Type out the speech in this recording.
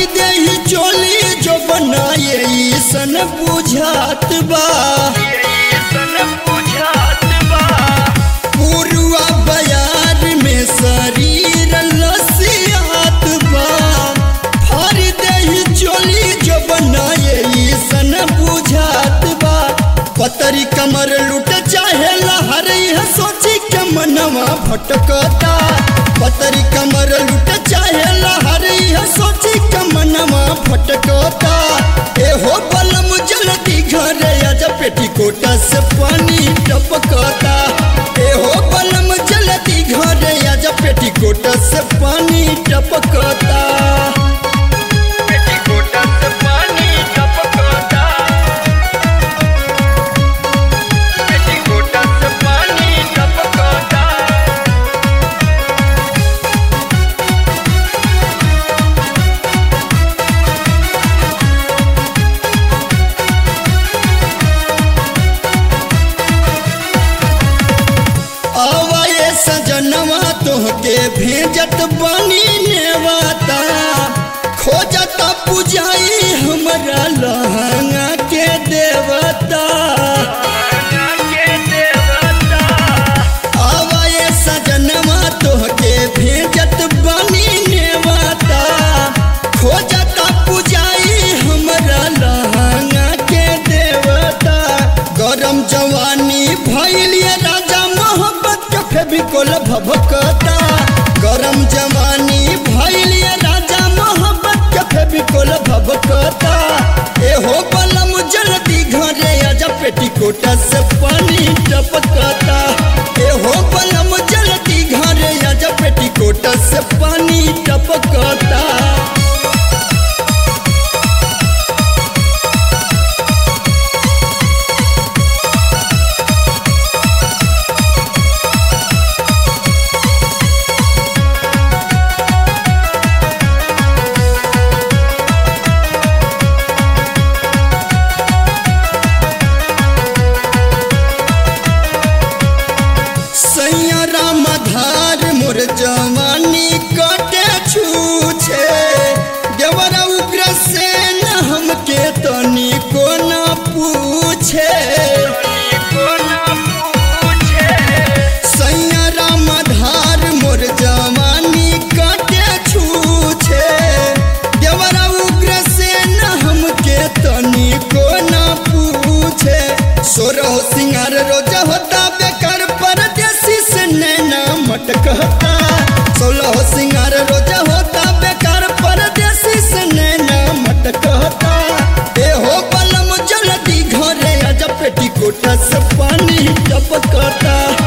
फारी देही चोली जो बनाए सन बुझात बा पुरुआ बयार में शरीर लसियात बा फारी देही चोली जो बनाए सन बुझात बा पतरी कमर लुट चाहे लहर यह सोची के मनवा भटकता पतरी कमर लुट चाहे लहर यह सोची के मनवा भटकता ए हो बलम जल्दी घरे आजा पेटीकोट से पानी टपकता ए हो बलम जल्दी घरे आजा पेटीकोट से पानी टपकता आवाए सजनवा तोहके भेजत बनी नेवाता खोजता पुजाई हमरा लहंगा के देवता आवाए सजनवा तोहके भेजत बनी नेवाता खोजता पुजाई हमरा लहंगा के देवता गरम जवानी भैलिए राजा मोहब्बत के फेबिकोल भभकता गरम जवानी भैलिए राजा मोहब्बत के फेबिकोल भभकता ए हो बलम जल्दी घरे आजा पेटीकोट से पानी टपकता ए हो बलम जल्दी घरे आजा पेटीकोट से पानी टपकता सैयरा मधार मोर जवानी कटे छूछे देवरा उग्र से न हमके तनी को न पूछे सैयरा मधार मोर जवानी कटे छूछे देवरा उग्र से न हमके तनी को न पूछे सोरह सिंगार रोज होता बेकार परदेसी से नैना मटकता सोलह सिंगार रोज होता बेकार परदेसी से नैना मटकता ए हो बलम जल्दी घरे आजा पेटीकोट से पानी टपकता